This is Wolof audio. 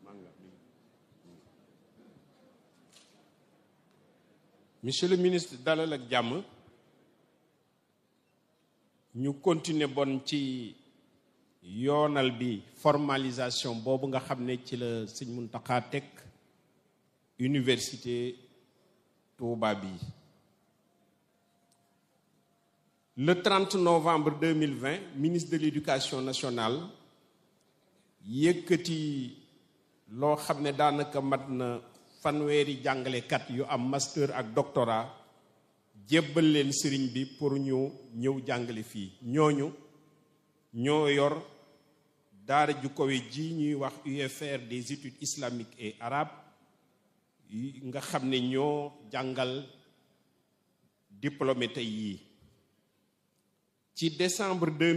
monsieur le ministre dalal ak jàmm ñu continuer bon ci yoonal bi formalisation boobu nga xam ne ci la sëñ Muntaxa teg université Touba bi le 30 novembre 2020 ministre de l'éducation nationale yëkkati loo xam ne daanaka mat na fanweeri jàngalekat yu am master ak doctorat jébbal leen sëriñ bi pour ñu ñëw jàngale fii ñooñu ñoo yor daara ju kawe ji ñuy wax UFR des études islamiques et arabes nga xam ne ñoo jàngal diplômé tey yii ci décembre